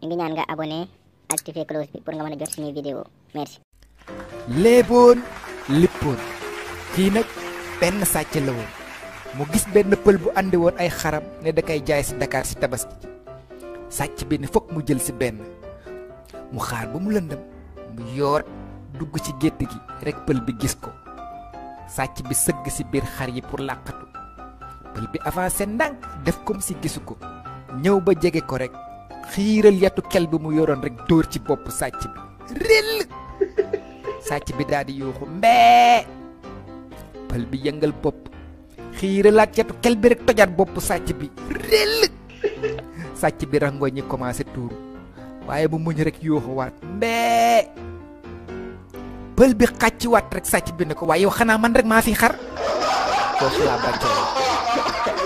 ñu ngi ñaan nga abonné activer cloche bi pour nga mën a jot suñuy vidéo merci léeboon lippoon kii nag benn sàcc la woon mu gis benn pël bu andi woon ay xaram ne da koy jaay si Dakar si tabaski sàcc bi ne fokk mu jël si benn mu xaar ba mu lëndëm mu yoor dugg ci gétt gi rek pël bi gis ko sàcc bi sëgg si biir xar yi pour làqatu pël bi avancé ndànk def comme si gisu ko ñëw ba jege ko rek xiiral yatu kel bi mu yoroon rek dóor ci bopp sàcc bi rell sàcc bi daal di yuuxu mbee pël bi yëngal bopp xiiralaat yatu kel bi rek tojaat bopp sàcc bi rell sàcc bi rangoo ñi commencé tuuru waaye mu muñ rek yuuxu waat mbee pël bi xàcc waat rek sàcc bi ne ko waaye yow xanaa man rek maa fi xar foofu laa bàccee